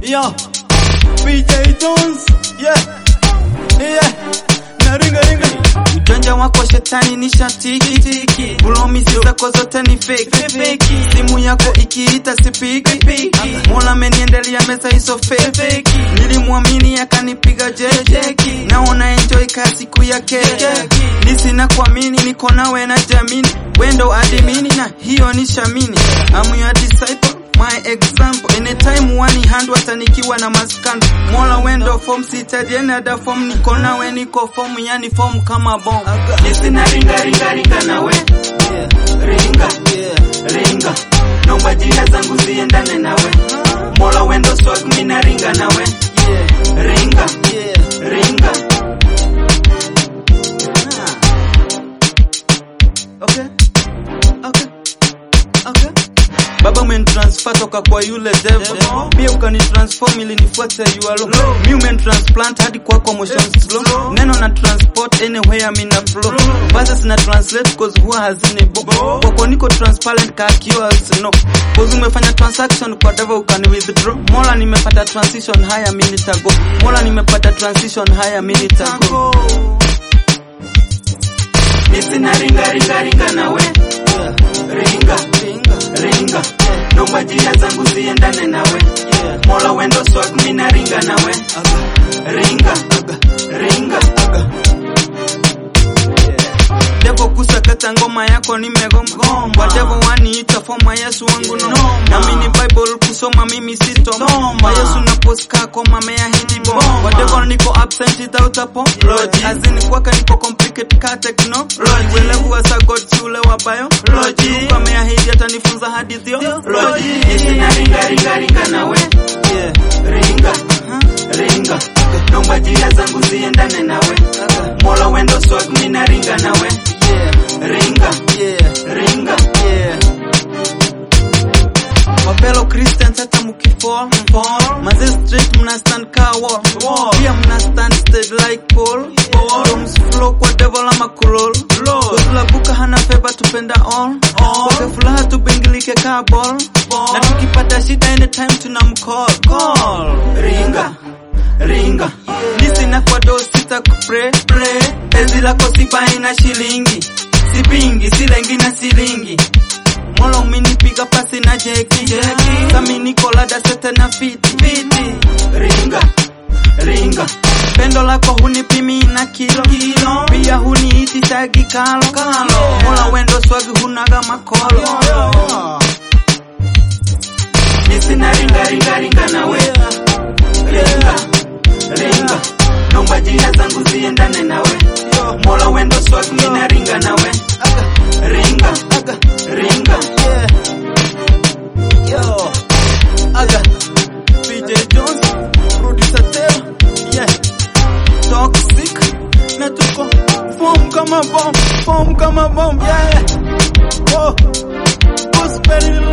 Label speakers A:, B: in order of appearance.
A: Yo, PJ Jones, yeah, yeah, na ringa ringa. Ujanja wako shetani ni shatiki, ulomisi zako zote ni fake, fake. Simu yako ikiita sipiki, Mola ameniendelea mesa hizo fake. Nilimwamini akanipiga jeki, naona enjoy ka siku ya keke. Nisina kuamini niko nawe na jamini, wendo adimini na hiyo ni shamini. I'm your disciple my example anytime wani hand watanikiwa na maskando mola wendo form sitaji another form niko nawe niko form yani form kama bomb
B: Nisina ringa ringa ringa nawe ringa ringa naomba jina zangu ziendane nawe mola wendo swag mina ringa nawe ringa ringa
A: okay okay okay Baba umenitransfer toka kwa yule devil pia ukanitransform ili nifuate yualo mi umenitransplant hadi kwako motion slow neno na transport anywhere mi na flow verses na translate cause huwa hazini bo kwako niko transparent ka kiwa sino cause umefanya transaction kwa devil ukani withdraw mola nimepata transition haya mi nitago mola nimepata transition haya mi nitago
B: Nisina ringa ringa ringa nawe ringa ringa naomba jina zangu ziendane nawe mola wendo swag mina ringa nawe ringa ringa
A: Devo kusakata ngoma yako nimegoma Wadevo waniita foma Yesu wangu no Namini Bible kusoma mimi sitoma Yesu na poska koma mea hindi bo Wadevo niko absent without apology Azini kwaka niko complicate ka technology Welevu wa sa God shule wa biology Luka mea hindi atanifunza hadithi yo
B: Nisina ringa ringa ringa nawe ringa ringa naomba jina zangu ziendane nawe mola wendo swag mina ringa nawe ringa ringa
A: Wapelo Christians hata mukifall Maze straight mna stand ka wall Pia mna stand steady like Paul Rooms flow kwa devil ama kulol Kuzula buka hana favor tupenda all Kwake furaha tubingilike ka ball Na tukipata shida anytime tuna mcall Call
B: ringa ringa
A: Nisina kwa do sita kupre Penzi lako sipai na shilingi Sipingi, silengi na silingi Mola umenipiga pasi na jeki Sami niko lada sete na fiti fiti
B: ringa ringa
A: Pendo lako hunipimi na kilo Pia huniiti tagi kalo Mola wendo swagi hunaga makolo
B: Nisina ringa ringa ringa nawe ringa ringa naomba jina zangu ziendane nawe mola wendo swag mina ringa nawe ringa ringa
A: Yo, aga PJ Jones, producer Teo, yeah, toxic, na tuko form kama bomb, form kama bomb, yeah, oh, gospel